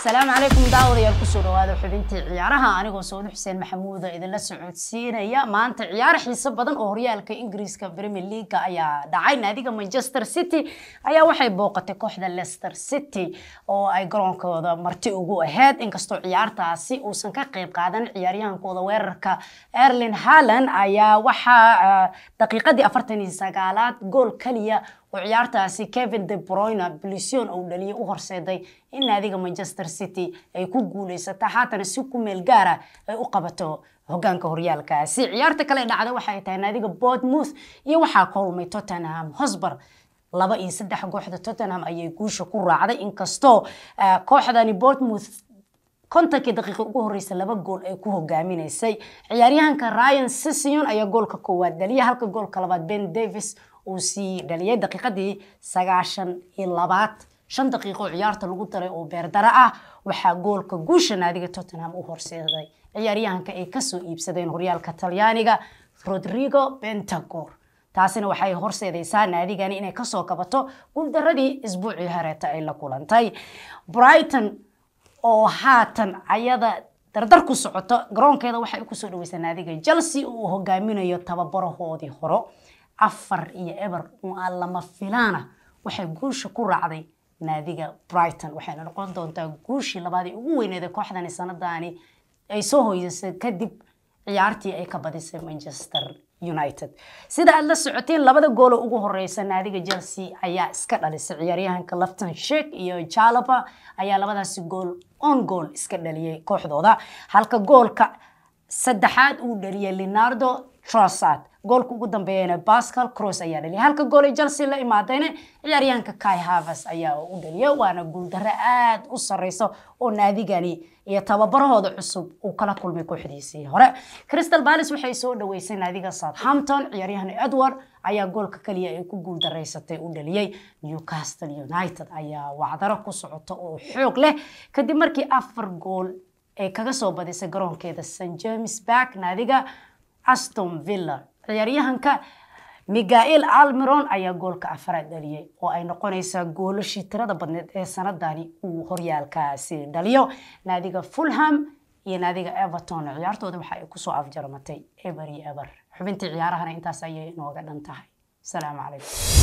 asalaamu calaykum daawadayaal kusoo dhawaada xubintii ciyaaraha anigoo sawdi xuseen maxamuuda idinla socodsiinaya maanta ciyaar xiiso badan oo horyaalka ingiriiska premier leaga ayaa dhacay naadiga manchester city ayaa waxay booqatay kooxda leicester city oo ay garoonkooda marti ugu aheyd inkastoo ciyaartaasi uusan ka qeyb qaadan ciyaaryahankooda weerarka erlin halland ayaa waxaa daqiiqadii afartan iyo sagaalaad gool kaliya oo ciyaartaasi kevin de broyne blision uu dhaliyay u horseeday in naadiga manchester city ay ku guuleysata haatana si ku meel gaara ay u qabato hogaanka horyaalkaasi ciyaarta kale dhacda waxay tahay naadiga bournemouth iyo waxaa kulmay tottenham hosber laba iyo saddex kooxda tottenham ayay guusha ku raacday inkastoo kooxdani bournemouth kontonkii daqiiqa ugu horeysa laba gool ay ku hogaaminaysay ciyaaryahanka ryan sission ayaa goolka koowaad dhaliyay halka goolka labaad ben davis uu sii dhaliyay daqiiqadii sagaashan iyo labaad shan daqiiqo ciyaarta lagu daray oo beerdara ah waxaa goolka guusha naadiga tottenham u horseeday ciyaaryahanka ay kasoo iibsadeen horyaalka talyaaniga rodrigo bentagor taasina waxay horseedaysaa naadigani inay kasoo kabato guuldaradii isbuucii hareeta ay la kulantay brighton oo haatan ayada dardar ku socoto garoonkeeda waxay kusoo dhaweysaa naadiga chelsea oo uu hogaaminayo tababarahoodii horo afar iyo eber oo aan lama filaana waxay guusha ku raacday naadiga brighton waxayna noqon doontaa guushii labaadii ugu weyneeda kooxdani sanadani ay soo hoydasay kadib ciyaartii ay ka badisay manchester united sida aad la socoteen labada goolo ugu horeysa naadiga chelsea ayaa iska dhalisay ciyaaryahanka lafton shek iyo jalaba ayaa labadaasi gool on goal iska dhaliyay kooxdooda halka goolka saddexaad uu dhaliyay leonardo trossard goolka ugu dambeeyana pascal cross ayaa dhaliyay halka gool ay chelsea la imaadayna ciyaaryahanka kai havers ayaa u dhaliyay waana guuldaro aada u sareyso oo naadigani iyo tababarahooda cusub uu kala kulmay kooxdiisii hore crystal palace waxay soo dhaweysay naadiga southampton ciyaaryahan edward ayaa goolka kaliya ay ku guuldareysatay u dhaliyay newcastle united ayaa wacdaro ku socota oo xoog leh kadib markii afar gool ay kaga soo badisay garoonkeeda st james bark naadiga aston villa ciyaaryahanka migael almiron ayaa goolka afaraad dhaliyay oo ay noqonaysaa goolashii tirada badneed ee sanadani uu horyaalkaasi dhaliyo naadiga fulham iyo naadiga everton ciyaartooda waxa ay kusoo afjarmatay eber iyo eber xubintii ciyaarahana intaas ayay inooga dhan tahay asalaamu calaykum